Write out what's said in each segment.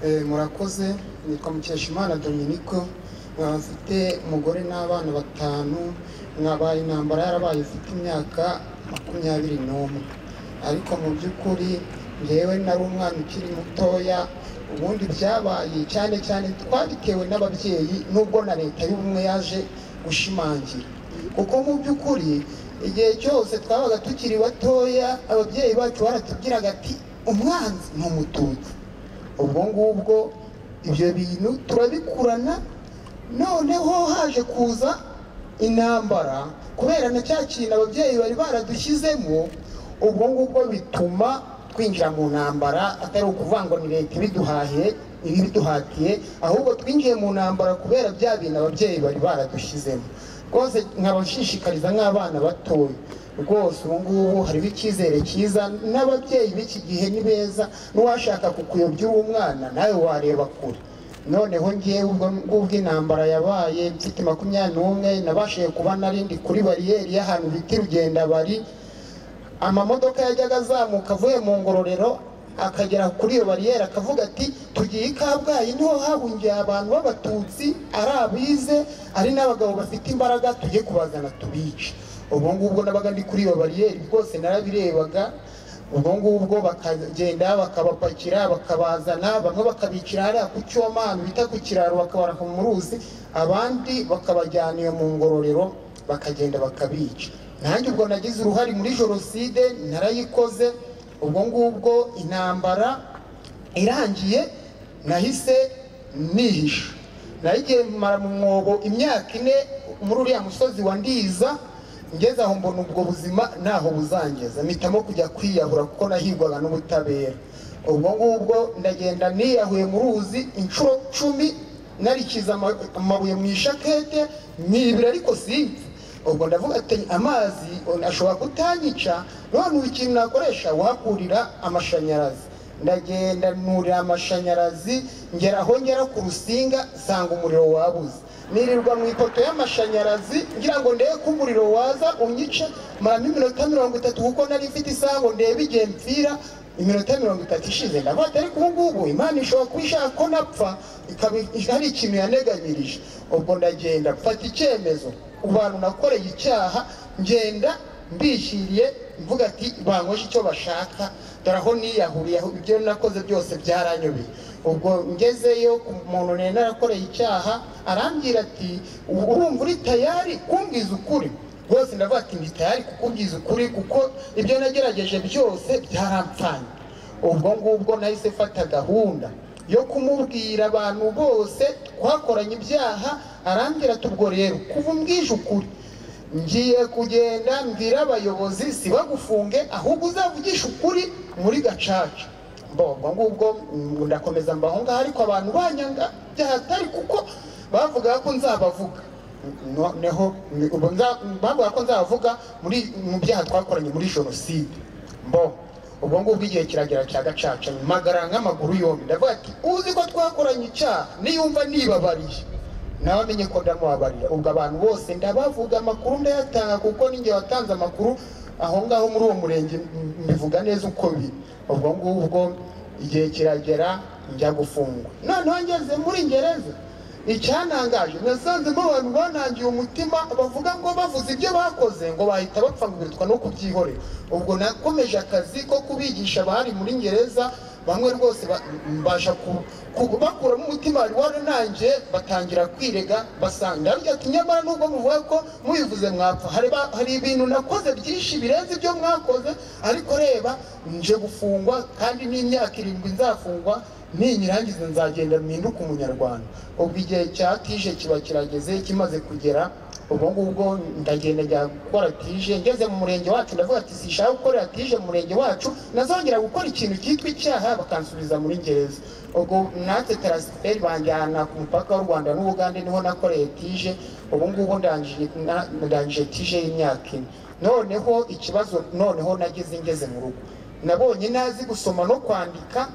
Eh, murakoze nitwa mukeshimana dominico nkaba mfite umugore n'abana batanu nkabaye intambara yarabaye mfite imyaka makumyabiri n'umwe ariko mu by'ukuri ngewe nari umwana ukiri mutoya ubundi byabaye cyane cyane twabitewe n'ababyeyi nubwo na leta y'ubumwe yaje gushimangira kuko mu by'ukuri igihe cyose twabaga tukiri batoya ababyeyi bacu baratubwiraga ati umwanzi ni umututsi ubwo ngubwo ibyo bintu turabikurana noneho haje kuza intambara kubera na cya kintu ababyeyi bari baradushyizemo ubwo ngubwo bituma twinjira mu ntambara atari ukuvuga ngo ni leta ibiduhahiye ibiduhatiye ahubwo twinjiye mu ntambara kubera bya bintu ababyeyi bari baradushyizemo rwose nkabashishikariza nk'abana batoya rwose ubu ngubu hariho icyizere cyiza n'ababyeyi b'iki gihe ni beza n'uwashaka kukuyobya uri umwana nawe wareba kure noneho ngewe ubwo ngubwo intambara yabaye mfite makumyabiri n'umwe nabashije kuba narindi kuri bariyeri y'ahantu bita rugenda bari amamodoka yajyaga azamuka avuye mu ngororero akagera kuri iyo bariyeri akavuga ati tugiye i kabgayi niho hahungiye abantu b'abatutsi ari abize ari n'abagabo bafite imbaraga tujye kubazana tubice ubwo ngubwo nabaga ndi kuri iyo bariyeri rwose narabirebaga ubwo ngubwo bakagenda bakabapakira bakabazana bamwe bakabicira hariya ku cyoma ahantu bita ku kiraro bakabaraka mu ruzi abandi bakabajyana iyo mu ngororero bakagenda bakabica nanjye ubwo nagize uruhare muri jenoside narayikoze ubwo ngubwo intambara irangiye nahise nihisha nayigiye mara mu mwobo imyaka ine muri uriya musozi wa ndiza ngeze aho mbona ubwo buzima ntaho buzangeza mpitamo kujya kwiyahura kuko nahigwaga n'ubutabera ubwo ngubwo ndagenda niyahuye mu ruzi inshuro cumi narikiza amabuye mu ishakete mwibira ariko sinzi ubwo ndavuga ati amazi ashobora kutanyica none ubu ikintu nakoresha wakurira amashanyarazi ndagenda nurira amashanyarazi ngera aho ngera ku rusinga nsanga umuriro wabuze nirirwa mu ipoto y'amashanyarazi ngira ngo ndebe ko umuriro waza unyice maramo iminota mirongo itatu kuko nari mfite isaha ngo ndebe igihe mpfira iminota mirongo itatu ishize ndavuga ati ariko ubu ngubu imana ishobora kuba ishaka ko napfa ikaba hari ikintu yaneganyirije ubwo ndagenda mfata icyemezo abantu nakoreye icyaha ngenda mbishyiriye mvuga ati bankoje icyo bashaka dore aho niyahuriye ibyo nakoze byose byaranyobeye ubwo ngezeyo umuntu nari narakoreye icyaha arambwira ati urumva uri tayari kumbwiza ukuri rwose ndavuga ati ndi tayari kukubwiza ukuri kuko ibyo nagerageje byose byarampfanye ubwo ngubwo nahise mfata gahunda yo kumubwira abantu bose twakoranye ibyaha arambwira ati ubwo rero kuva umbwije ukuri ngiye kugenda mbwira abayobozi si bagufunge ahubwo uzavugisha ukuri muri gacaca mbongo ngubwo ndakomeza mba aho ngaho ariko abantu banyanga byahatari kuko bavugaga ko nzabavuga noneho bavuga ko nzabavuga mu byaha twakoranye muri jenoside mbongo ubwo ngubwo igihe kiragera cya gacaca magara nk'amaguru yombi ndavuga ati uzi ko twakoranye icyaha niyumva nibabariye nawe amenye ko ndamubabarira ubwo abantu bose ndabavuga amakuru ndayatanga kuko n'ingihe watanze amakuru aho ngaho muri uwo murenge mbivuga neza uko biri ubwo ngubwo igihe kiragera njya gufungwa noneho ngeze muri ngereza icyanangaje nasanzemo abantu banangiye umutima bavuga ngo bavuze ibyo bakoze ngo bahita bapfangurirwa no kubyihorera ubwo nakomeje akazi ko kubigisha abari muri ngereza bamwe rwose mbasha bakuramo umutima wari waranangiye batangira kwirega basanga ati nyamara nubwo muvuga ko mubivuze mwapfa hari ibintu nakoze byinshi birenze ibyo mwakoze ariko reba nje gufungwa kandi n'imyaka irindwi nzafungwa ninyirangiza nzagenda mpinduke umunyarwanda ubwo igihe cya tije kiba kirageze kimaze kugera ubwo ngubwo ndagenda njya gukora tije ngeze mu murenge wacu ndavuga ati sishaka gukorera tije mu murenge wacu nazongera gukora ikintu cyitwa icyaha bakansubiza muri gereza ubwo natwe tarasiferi banjyana ku mupaka w'u rwanda n'ubugande niho nakoreye tije ubu ngubu ndangije tije y'imyaka ine noneho ikibazo noneho nageze ngeze mu rugo nabonye ntazi gusoma no kwandika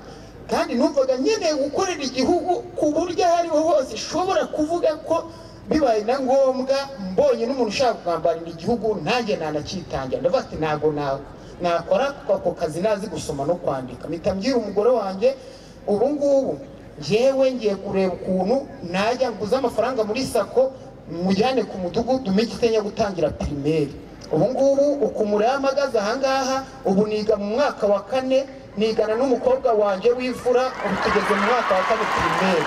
kandi numvaga nkeneye gukorera igihugu ku buryo aho ariho hose ishobora kuvuga ko bibaye na ngombwa mbonye n'umuntu ushaka kugambanira igihugu nanjye nanakitangira ndavuga ati ntabwo nakora ako kazi nazi gusoma no kwandika mpita mbwira umugore wanjye ubu ngubu njyewe ngiye kureba ukuntu najya nguze amafaranga muri sako mujyane ku mudugudu mikitenya gutangira pirimeri ubu ngubu ukumura yamagaze ahangaha ubu niga mu mwaka wa kane nigana n'umukobwa wanjye w'imfura ubu tugeze mu mwaka wa kane pirimeri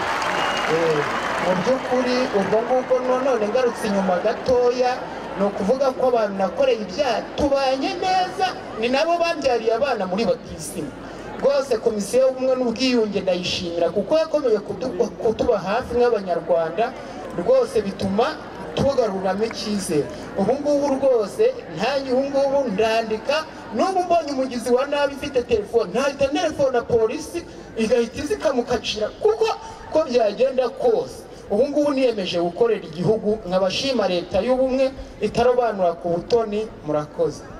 Eh, mu by'ukuri ubwo ngubwo nonone ngarutse inyuma gatoya ni ukuvuga ko abantu nakoreye ibyaha tubanye neza ni nabo babyariye abana muri batisimu rwose komisiyo y'ubumwe n'ubwiyunge ndayishimira kuko yakomeje kudu- kutuba hafi nk'abanyarwanda rwose bituma tugaruramo icyizere ubu ngubu rwose ntajye ubu ngubu ndandika n'ubu mbonye umugizi wa nabi ufite telefone ntahita telefone polisi igahita iza ikamukacira kuko ko byagenda kose ubu ngubu niyemeje gukorera igihugu nkabashima leta y'ubumwe itarobanura ku butoni murakoze